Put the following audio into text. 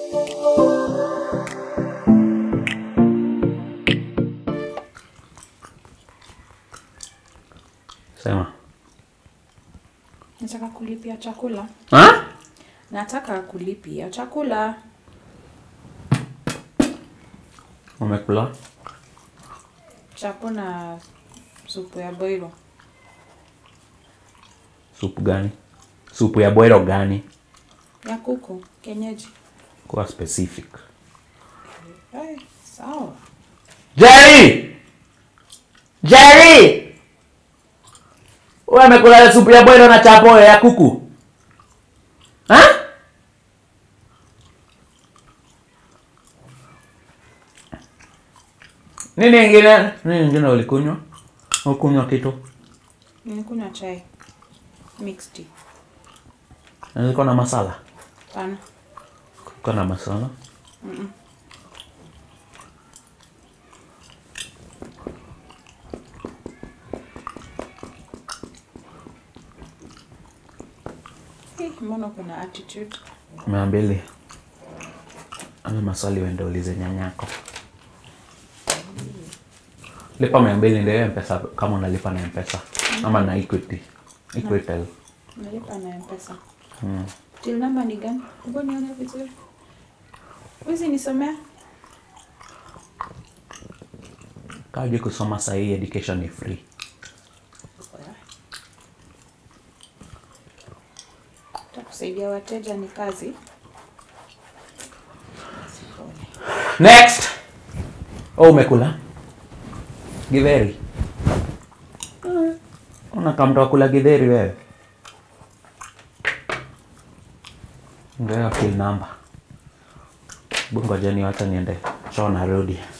Sema. Nataka kulipia chakula. Ha? Nataka kulipia chakula. Umekula? Chapo na supu ya boilo. Supu gani? Supu ya bwero gani? Ya kuku, kienyeji. Kuwa specific. Hey, sawa. Jerry! Jerry! Wewe amekula supu ya bwero na chapo ya kuku? Ha? Nini ingine? Nini ingine ulikunywa? Ukunywa kitu? Nilikunywa chai. Mixed tea. Nilikuwa na masala. Pana. Kuko na masala. Hey, mbona kuna attitude? Mia mbili. Ama maswali uende ulize nyanyako. Lipa mia mbili ndio hiyo mpesa kama unalipa na mpesa ama na Equity. Equitel. Nalipa na mpesa. Till number ni gani? Hebu nione vizuri. Huwezi nisomea? Kaji kusoma sahii education ni free. Takusaidia wateja ni kazi. Next. Oh, umekula? Githeri. Una kamtu wa kula githeri wewe? Ndio kill number. Bungo jeni wacha niende. Choo narudi.